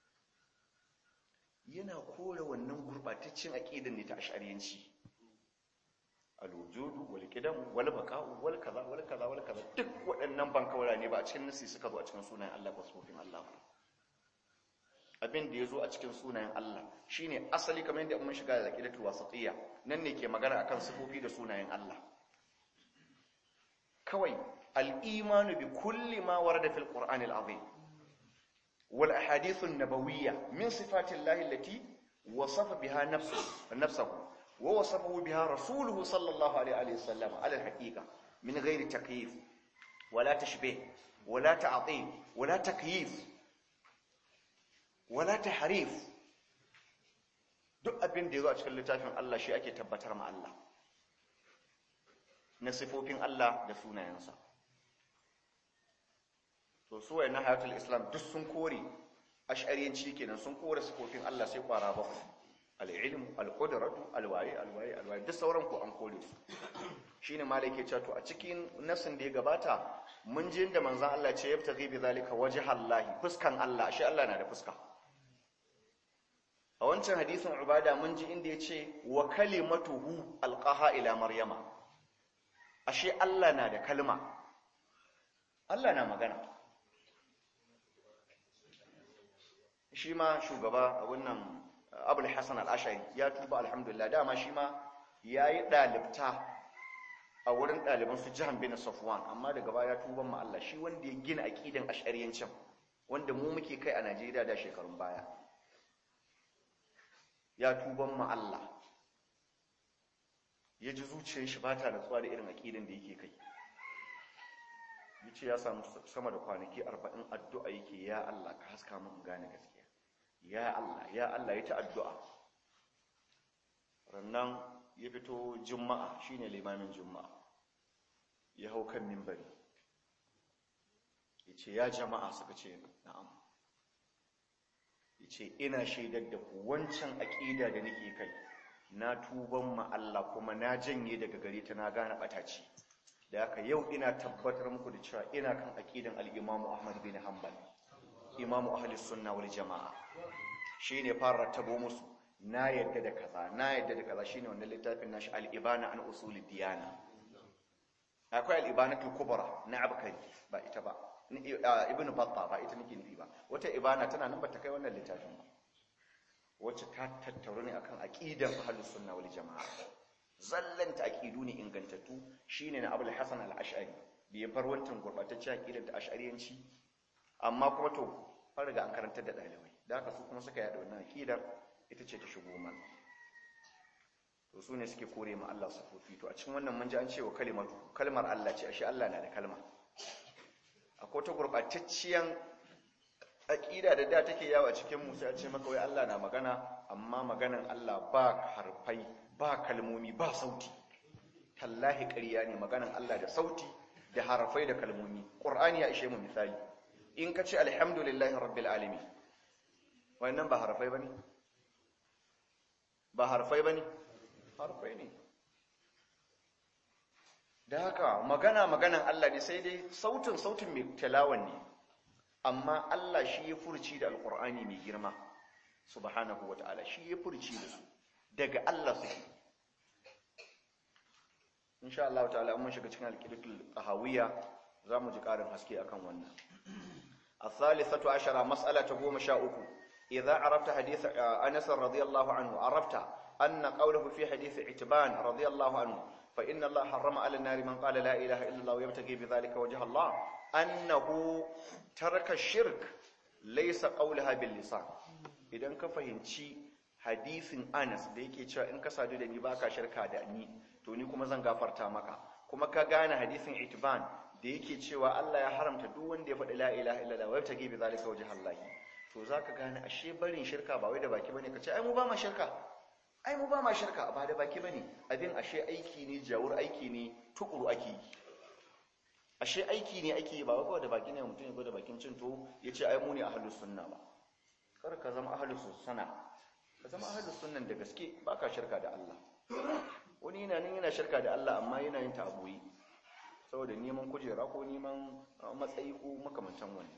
yana kore wannan gurbataccen aqidan ne ta ash'ariyanci alwujudu wal qidam wal baqa'u wal kaza wal kaza wal kaza duk waɗannan bankawara ne ba a cikin nasi suka zo a cikin sunayen Allah ba sufin Allah abin da yazo a cikin sunayen Allah shine asali kamar yadda mun shiga da aqidatul wasatiyya nan ne ke magana akan sifofi da sunayen Allah kawai al-imanu bi kulli ma warada fil qur'ani al-azim wal ahadith an-nabawiyya min sifati llahi allati wasafa biha nafsuhu nafsuhu wa wasafahu biha rasuluhu sallallahu alaihi wa sallam ala al-haqiqa min ghairi takyif wala tashbih wala ta'til wala takyif wala tahrif duk abin da yazo a cikin littafin Allah shi ake tabbatar ma Allah na sifofin Allah da sunayensa to su wayannan hayatul islam duk sun kore ash'ariyanci kenan sun kore sifofin Allah sai kwara bakwai al-ilm al-qudratu al-wayi al-wayi al-wayi duk sauran ku an kore su shine malai ke cewa to a cikin nasin da ya gabata mun ji inda manzon Allah ce yabtaghi bi zalika wajhallahi fuskan Allah shi Allah na da fuska a wancan hadisin ubada mun ji inda yace wa kalimatuhu alqaha ila maryama ashe Allah na da kalma Allah na magana shi ma shugaba a wannan abul hasan al-ashari ya tuba alhamdulillah dama shi ma yayi dalibta a wurin ɗaliban su jihan bin safwan amma daga baya tuban ma Allah shi wanda ya gina aqidan ash'ariyancin wanda mu muke kai a Najeriya da shekarun baya ya tuban ma Allah ya ji zuciyar shi ba ta natsuwa da irin aqidan da yake kai yace ya samu sama da kwanaki 40 addu'a yake ya Allah ka haska mun gane gaskiya ya Allah ya Allah ya ta addu'a rannan ya fito juma'a shine limamin juma'a ya hau kan mimbari ya ce ya jama'a suka ce na'am ya ce ina shaidar da ku wancan aƙida da nake kai na tuban ma Allah kuma na janye daga gare ta na gane ɓataci da haka yau ina tabbatar muku da cewa ina kan aƙidan al'imamu ahmad bin hanbal imamu ahalis sunna wal jama'a shine fara tabo musu na yadda da kaza na yadda da kaza shine wannan littafin nashi al-ibana an usulid diyana akwai al-ibanatul kubra na abkari ba ita ba ibn batta ba ita nake nufi ba wata ibana tana nan bata kai wannan littafin ba wacce ta tattauru ne akan aqidan ahlus sunna wal jamaa zallanta aqidu ne ingantattu shine na abul hasan al-ash'ari bai bar wancan gurbataccen aqidan ta ash'ariyanci amma kuma to an riga an karantar da dalibai da haka su kuma suka yada wannan aqidar ita ce ta shigo mana to su ne suke kore ma Allah sufofi to a cikin wannan mun ji an ce wa kalimatu kalmar Allah ce ashe Allah na da kalma akwai ta gurbatacciyar aqida da da take yawa cikin mu sai a ce maka wai Allah na magana amma maganan Allah ba harfai ba kalmomi ba sauti tallahi ƙarya ne maganan Allah da sauti da harfai da kalmomi qur'ani ya ishe mu misali in ka ce alhamdulillahi rabbil alamin wannan ba harfai bane ba harfai ba ne harfai ne da haka magana maganan Allah ne sai dai sautin sautin mai talawan ne amma Allah shi ya furci da alkur'ani mai girma subhanahu wa ta'ala shi ya furci da su daga Allah suke insha Allah ta'ala mun shiga cikin alqidatul qahawiyya zamu ji karin haske akan wannan الثالثة عشرة مسألة تقوم شاؤك إذا عرفت حديث أنس رضي الله عنه عرفت أن قوله في حديث عتبان رضي الله عنه فإن الله حرم على النار من قال لا إله إلا الله ويبتغي بذلك وجه الله أنه ترك الشرك ليس قولها باللسان idan ka fahimci hadisin Anas da yake cewa in ka sadu da ni baka shirka da ni to ni kuma zan gafarta maka kuma ka gane hadisin Itban da yake cewa Allah ya haramta duk wanda ya faɗi la ilaha illallah wa yabtaghi bi zalika wajha Allah to zaka gane ashe barin shirka ba wai da baki bane kace ai mu ba ma shirka ai mu ba ma shirka ba da baki bane abin ashe aiki ne jawur aiki ne tukuru ake yi ashe aiki ne ake yi ba wai kawai da baki ne mutum ya go da bakin cin to yace ai mu ne ahlus sunna ba kar ka zama ahlus sunna ka zama ahlus sunnan da gaske baka shirka da Allah wani yana nan yana shirka da Allah amma yana yin ta aboyi saboda neman kujera ko neman matsayi ko makamantan wani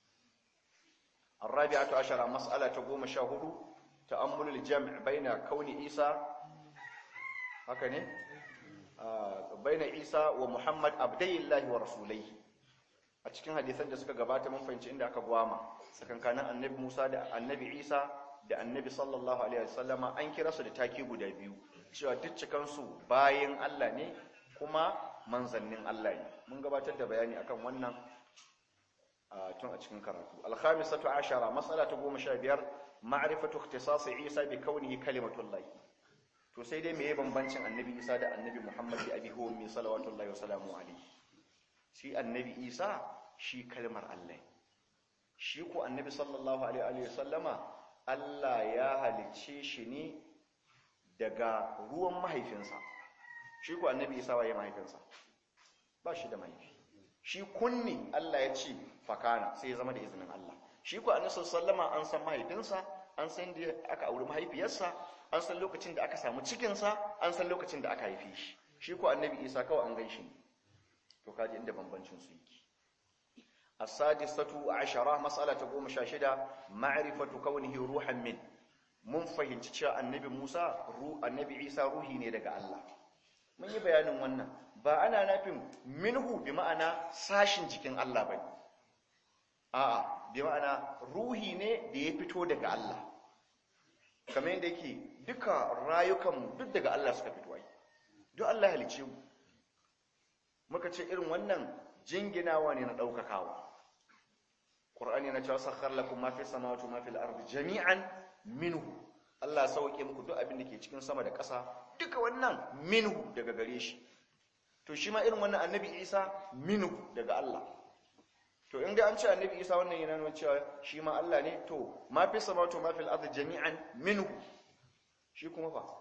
الرابعة عشر مسألة تقوم شاهد تأمل الجمع بين كون عيسى هكذا بين عيسى ومحمد عبدي الله ورسوله a cikin hadisan da suka gabata mun fahimci inda aka gwama tsakankanin annabi Musa da annabi Isa da annabi sallallahu alaihi wasallama an kira su da taki guda biyu cewa duk cikan su bayin Allah ne kuma manzannin Allah ne mun gabatar da bayani akan wannan tun a cikin karatu al-khamisatu ashara mas'ala ta 15 ma'rifatu ikhtisas Isa bi kaunihi kalimatullah to sai dai meye bambancin annabi Isa da annabi Muhammad bi abi huwa min salawatullahi wa salamu alayhi shi annabi Isa shi kalmar Allah shi ko annabi sallallahu alaihi wa sallama Allah ya halicce shi ne daga ruwan mahaifinsa shi ko annabi Isa waye mahaifinsa ba shi da mahaifi shi kunni Allah ya ce fakana sai ya zama da izinin Allah shi ko annabi sallama an san mahaifinsa an san da aka auri mahaifiyarsa an san lokacin da aka samu cikinsa an san lokacin da aka haife shi shi ko annabi Isa kawai an gan shi ne to kaji inda bambancin su yake as-sadisatu ashara mas'alata 16 ma'rifatu kaunihi ruhan min mun fahimci cewa annabi Musa ru annabi Isa ruhi ne daga Allah mun yi bayanin wannan ba ana nafin minhu bi ma'ana sashin jikin Allah bane a'a bi ma'ana ruhi ne da ya fito daga Allah kamar yadda yake duka rayukan duk daga Allah suka fito ai duk Allah halice mu muka ce irin wannan jinginawa ne na daukakawa Qur'ani na cewa sakhar lakum ma fi samawati wa ma fil ardi jami'an minhu Allah sauke muku duk abin da ke cikin sama da ƙasa duka wannan minhu daga gare shi to shi ma irin wannan annabi Isa minhu daga Allah to in ga an ce annabi Isa wannan yana nuna cewa shi ma Allah ne to ma fi samawati wa ma fil ardi jami'an minhu shi kuma fa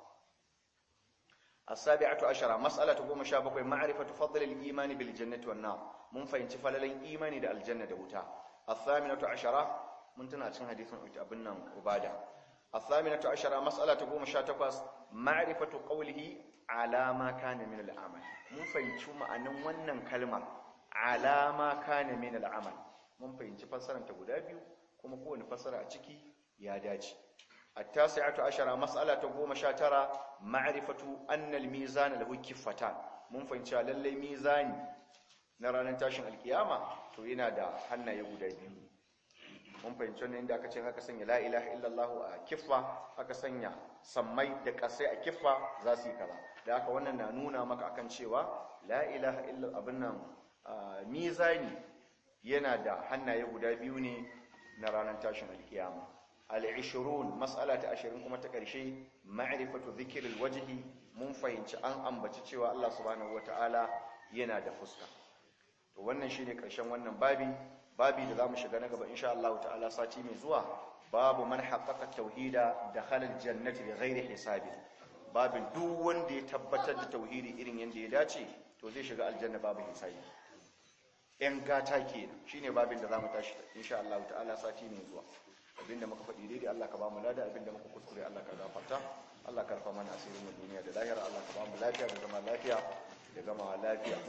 as-sabi'atu ashara mas'alatu 17 ma'rifatu fadl al-iman bil jannati wan nar mun fahimci falalan imani da aljanna da wuta الثامنة عشرة من تناتين حديث abin nan ubada الثامنة عشرة مسألة تقوم شاتقص معرفة قوله على ما كان من العمل mun fahimci ma'anin wannan kalmar alama kana min al'amal mun fahimci fassarar ta guda biyu kuma kowane fassara a ciki ya dace at-tasi'atu ashara mas'ala ta 19 ma'rifatu anna al-mizan lahu kiffatan mun fahimci lalle mizani na ranar tashin alkiyama to yana da hannaye guda biyu mun fahimci wannan inda aka ce haka sanya la ilaha illallah a kiffa aka sanya sammai da kasai a kiffa za su yi kaza da haka wannan na nuna maka akan cewa la ilaha illallah abin nan mizani yana da hannaye guda biyu ne na ranar tashin alkiyama al-20 mas'ala ta 20 kuma ta karshe ma'rifatu dhikril wajhi mun fahimci an ambaci cewa Allah subhanahu wataala yana da fuska to wannan shine karshen wannan babi babi da zamu shiga na gaba insha Allah ta'ala sati mai zuwa babu man haqqaqa tauhida dakhala aljannati bighairi hisabi babin duk wanda ya tabbatar da tauhidi irin yanda ya dace to zai shiga aljanna babu hisabi yan gata kenan shine babin da zamu tashi insha Allah ta'ala sati mai zuwa abinda muka faɗi daidai Allah ka ba mu lada abinda muka kuskure Allah ka gafarta Allah ka rufa mana asirin mu duniya da lahira Allah ka ba mu lafiya da zama lafiya da gama lafiya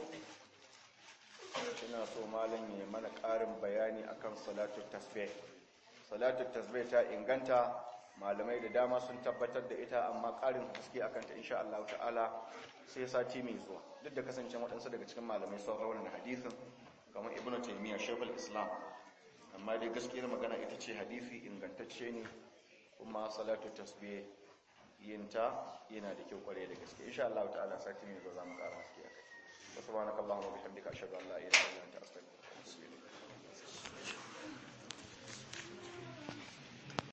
ina so malam ya mana ƙarin bayani akan salatu tasbih salatu tasbih ta inganta malamai da dama sun tabbatar da ita amma ƙarin haske akan ta insha Allah ta'ala sai sati mai zuwa duk da kasance waɗansu daga cikin malamai sun rawanar hadisin kamar ibnu taymiya shaykhul islam amma dai gaskiyar magana ita ce hadisi ingantacce ne kuma salatu tasbih yinta yana da kyau kware da gaske insha Allah ta'ala sati mai zuwa za mu ƙara haske akai subhanakallahumma wa bihamdika ashhadu an la ilaha illa anta astaghfiruka wa atubu ilayk